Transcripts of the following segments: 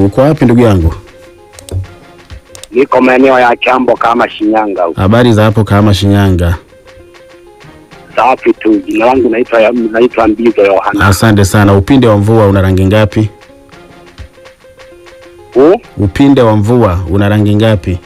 Uko wapi ndugu yangu? Niko maeneo ya Chambo kama Shinyanga huko. Habari za hapo kama Shinyanga? Safi tu. Jina langu naitwa naitwa Mbizo Yohana. Asante sana. Upinde wa mvua una rangi ngapi? Huu Upinde wa mvua una rangi ngapi?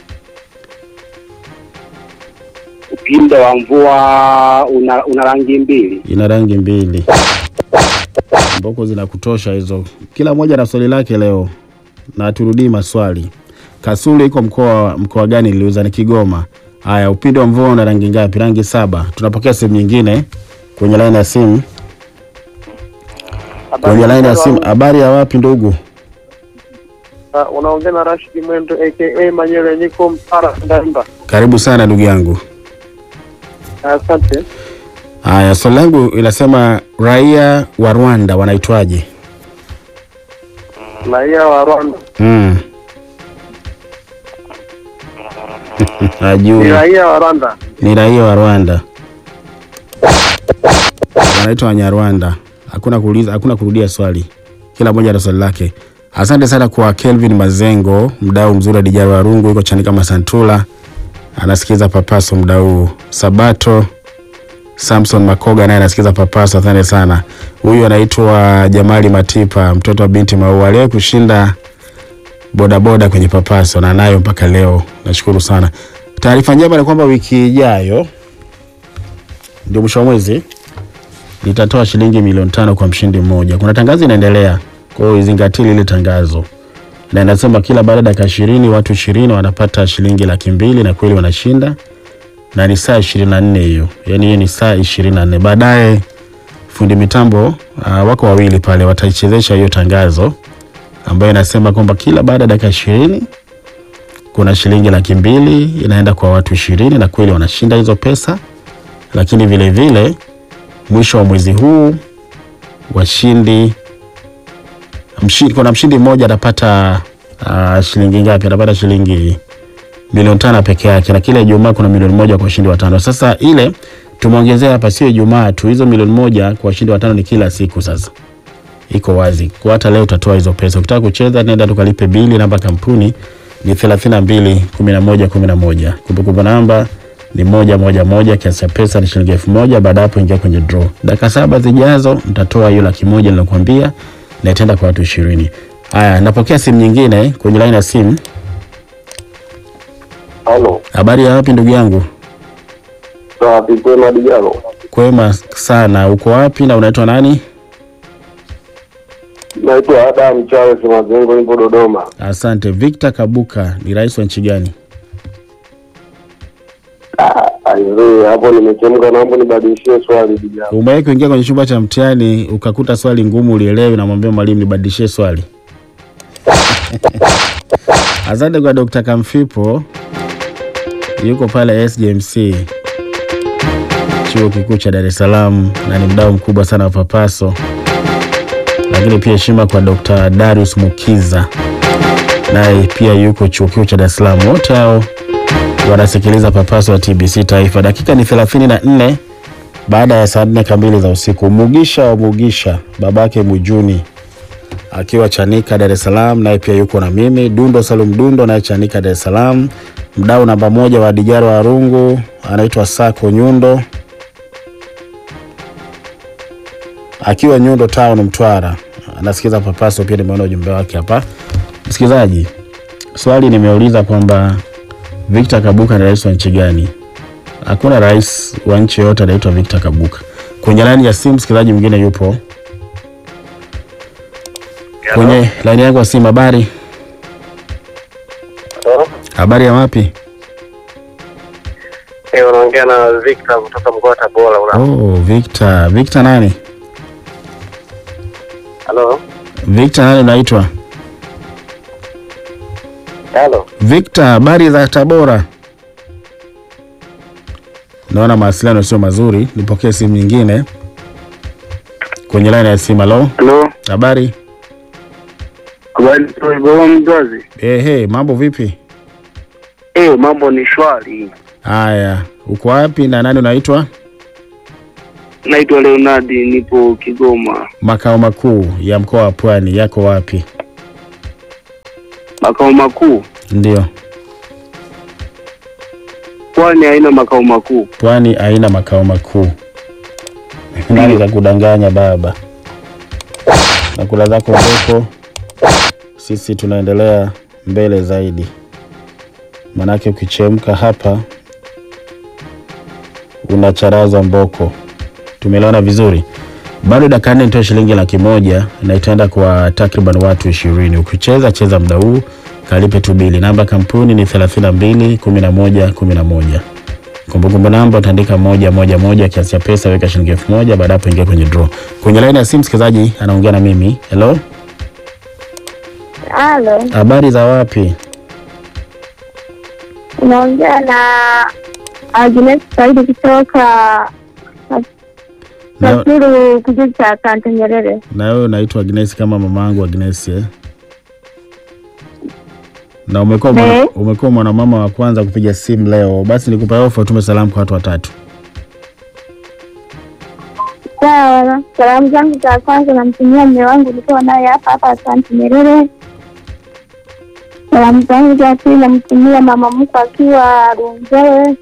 upinde wa mvua una, una rangi mbili. Ina rangi mbili. Mboko zinakutosha hizo. Kila mmoja na swali lake leo, na turudii maswali. Kasulu iko mkoa mkoa gani? Niliuza ni Kigoma. Haya, upinde wa mvua una rangi ngapi? Rangi saba. Tunapokea simu nyingine kwenye laini ya simu. Kwenye laini ya simu. Habari ya wapi ndugu? Uh, unaongea na Rashid Mwendo aka Manyele, niko Mpara Ndanda. Karibu sana ndugu yangu. Asante. Haya, swali langu inasema raia wa Rwanda wanaitwaje? Raia wa Rwanda Mm. ni Ajui. raia wa Rwanda. Ni raia wa Rwanda. Wanaitwa Wanyarwanda. Hakuna kuuliza, hakuna kurudia swali. Kila mmoja ana swali lake. Asante sana kwa Kelvin Mazengo, mdau mzuri wa Dijaro wa Rungu, yuko chani kama Santula. Anasikiza Papaso mdau huu. Sabato Samson Makoga naye anasikiza Papaso, asante sana. Huyu anaitwa Jamali Matipa, mtoto wa binti Maua, aliwahi kushinda bodaboda kwenye Papaso na nayo mpaka leo. Nashukuru sana. Taarifa njema ni kwamba wiki ijayo ndio mwisho wa mwezi litatoa shilingi milioni tano kwa mshindi mmoja. Kuna tangazo inaendelea, kwa hiyo izingatie lile tangazo, na inasema kila baada ya dakika ishirini watu ishirini wanapata shilingi laki mbili na kweli wanashinda, na ni saa ishirini na nne hiyo, yaani hiyo ni saa ishirini na nne Baadaye fundi mitambo uh, wako wawili pale wataichezesha hiyo tangazo ambayo inasema kwamba kila baada ya dakika ishirini kuna shilingi laki mbili inaenda kwa watu ishirini na kweli wanashinda hizo pesa, lakini vile vile mwisho wa mwezi huu washindi mshindi, kuna mshindi mmoja atapata uh, shilingi ngapi? Atapata shilingi milioni tano peke yake, na kila Ijumaa kuna milioni moja kwa washindi watano. Sasa ile tumeongezea hapa, sio Ijumaa tu, hizo milioni moja kwa washindi watano ni kila siku. Sasa iko wazi kwa hata leo utatoa hizo pesa. Ukitaka kucheza, nenda tukalipe bili. Namba kampuni ni 32 11 11. Kumbukumbu namba ni moja moja moja. Kiasi cha pesa ni shilingi elfu moja. Baada hapo ingia kwenye draw. Dakika saba zijazo mtatoa hiyo laki moja nilokuambia, na itaenda kwa watu ishirini. Haya, napokea simu nyingine kwenye line ya simu. Halo. Habari ya wapi ndugu yangu? Sawa, Kwema Dijalo. Kwema sana. Uko wapi na unaitwa nani? Naitwa Adam Charles Mazengo, nipo Dodoma. Asante. Victor Kabuka ni rais wa nchi gani? Aizee, hapo nimechemka, naomba nibadilishie swali Dijalo. Umewahi kuingia kwenye chumba cha mtihani ukakuta swali ngumu ulielewi, na mwambia mwalimu nibadilishie swali? Asante kwa Dr. Kamfipo, yuko pale SJMC chuo kikuu cha Dar es Salaam na ni mdau mkubwa sana wa Papaso, lakini pia heshima kwa Dr. Darius Mukiza, naye pia yuko chuo kikuu cha Dar es Salaam. Wote hao wanasikiliza Papaso wa TBC Taifa. Dakika ni thelathini na nne baada ya saa nne kamili za usiku. Mugisha wa Mugisha, babake Mujuni akiwa Chanika Dar es Salaam, naye pia yuko na mimi Dundo Salum Dundo, naye Chanika Dar es Salaam. Mdau namba moja wa Dijaro wa Rungu anaitwa Sako Nyundo akiwa Nyundo Town Mtwara, anasikiza Papaso. Pia nimeona ujumbe wake hapa. Msikilizaji, swali nimeuliza kwamba Victor Kabuka ni rais wa nchi gani? Hakuna rais wa nchi yoyote anaitwa Victor Kabuka. Kwenye laini ya simu msikilizaji mwingine yupo kwenye laini yangu ya simu. Habari, habari ya wapi? Eh, unaongea na Victor kutoka mkoa wa Tabora. Una Oh, Victor. Victor nani? halo, Victor nani unaitwa? halo. Victor, habari za Tabora? Naona mawasiliano sio mazuri, nipokee simu nyingine kwenye laini ya simu. Halo, Halo, habari? habari baba mzazi. Ehe, mambo vipi? Eh, mambo ni shwari. Haya, uko wapi na nani unaitwa? Naitwa Leonardi, nipo Kigoma. Makao makuu ya mkoa wa Pwani yako wapi? Makao makuu, Ndio, pwani haina makao makuu. pwani haina makao makuu. Nani kakudanganya baba? Nakula zako mboko, sisi tunaendelea mbele zaidi, manake ukichemka hapa unacharaza mboko. Tumeelewana vizuri? Bado dakika nne nitoe shilingi laki moja na itaenda kwa takriban watu ishirini. Ukicheza cheza muda huu, kalipe tu bili. Namba ya kampuni ni 32 11 11. Kumbukumbu namba utaandika moja moja moja, kiasi cha pesa weka shilingi elfu moja. Baada hapo ingia kwenye draw. Kwenye laini ya simu msikilizaji anaongea na mimi. Hello, Halo, habari za wapi? unaongea na Agnes Saidi kutoka Na, Nakuru, kijiji cha Kante Nyerere. na wewe unaitwa Agnes kama mamangu Agnes eh? Na umekuwa mwana, Eh. umekuwa mwanamama wa kwanza kupiga simu leo. Basi nikupa ofa, utume salamu kwa watu watatu. Sawa, salamu zangu za kwanza namtumia mume wangu nikiwa naye hapa hapa Kante Nyerere. Salamu zangu za pili namtumia mama mkwe akiwa Runzewe.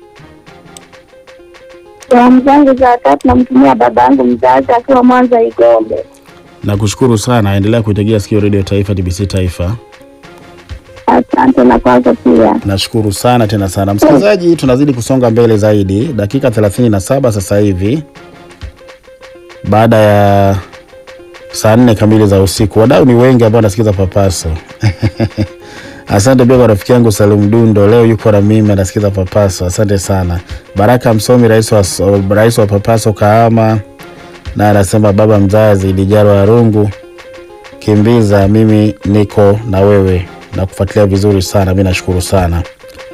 Salamu zangu za tatu namtumia baba yangu mzazi akiwa Mwanza Igombe. Nakushukuru sana, endelea kuitegea sikio Radio Taifa, TBC Taifa. Asante na kwako pia. Nashukuru sana tena sana msikilizaji, tunazidi kusonga mbele zaidi, dakika 37 sasa hivi baada ya saa nne kamili za usiku. Wadau ni wengi ambao wanasikiza Papaso. Asante pia kwa rafiki yangu Salum Dundo, leo yuko na mimi anasikiza Papaso. Asante sana. Baraka Msomi, rais wa, rais wa Papaso Kahama, na anasema baba mzazi Dijaro Arungu, kimbiza, mimi niko na wewe na kufuatilia vizuri sana. Mi nashukuru sana,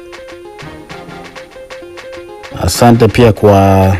asante pia kwa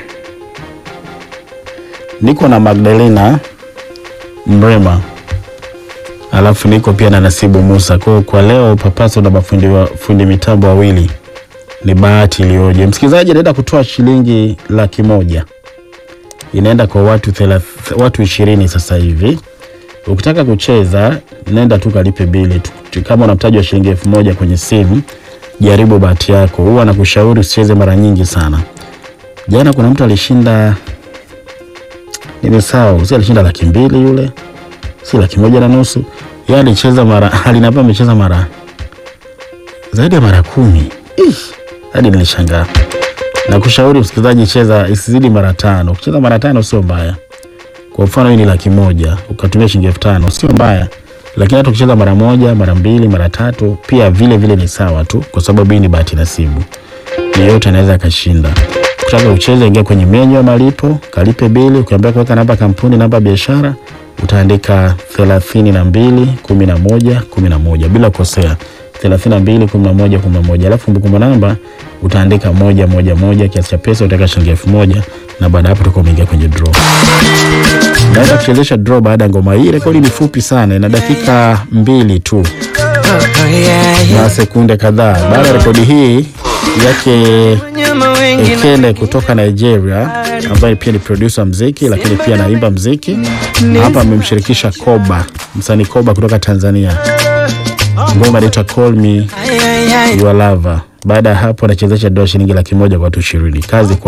niko na Magdalena Mrema, alafu niko pia na Nasibu Musa. Kwa hiyo kwa leo Papaso na mafundi wa, fundi mitambo wawili, ni bahati iliyoje. Msikilizaji anaenda kutoa shilingi laki moja inaenda kwa watu thelath, watu ishirini sasa hivi. Ukitaka kucheza nenda tu kalipe bili tu. Kama una mtaji wa shilingi elfu moja kwenye simu, jaribu bahati yako. Huwa nakushauri usicheze mara nyingi sana. Jana kuna mtu alishinda, nimesahau, si alishinda laki mbili yule, si laki moja na nusu. Yeye alicheza mara, alinapa amecheza mara zaidi ya mara kumi. Ih, hadi nilishangaa. Nakushauri msikilizaji, cheza isizidi mara tano. Ukicheza mara tano sio mbaya. Kwa mfano hii ni laki moja ukatumia shilingi elfu tano sio mbaya, lakini hata ukicheza mara moja, mara mbili, mara tatu pia vile vile ni sawa tu, kwa sababu hii ni bahati nasibu, yeyote anaweza akashinda. Ukitaka ucheze, ingia kwenye menyu ya malipo, kalipe bili. Ukiambia kuweka namba kampuni, namba ya biashara, utaandika thelathini na mbili kumi na moja kumi na moja bila kukosea, thelathini na mbili kumi na moja kumi na moja alafu kumbukumbu namba utaandika moja moja moja, kiasi cha pesa utaweka shilingi elfu moja na baada ya hapo utakuwa umeingia kwenye draw. Naweza kuchezesha draw baada ya ngoma hii. Rekodi ni fupi sana, ina dakika mbili tu na sekunde kadhaa. Baada ya rekodi hii yake Ekele kutoka Nigeria, ambaye pia ni producer mziki, lakini pia anaimba mziki. Hapa amemshirikisha Koba, msanii Koba kutoka Tanzania. Ngoma inaitwa Call Me Your Lover. Baada ya hapo anachezesha dola shilingi laki moja kwa watu ishirini. Kazi kwa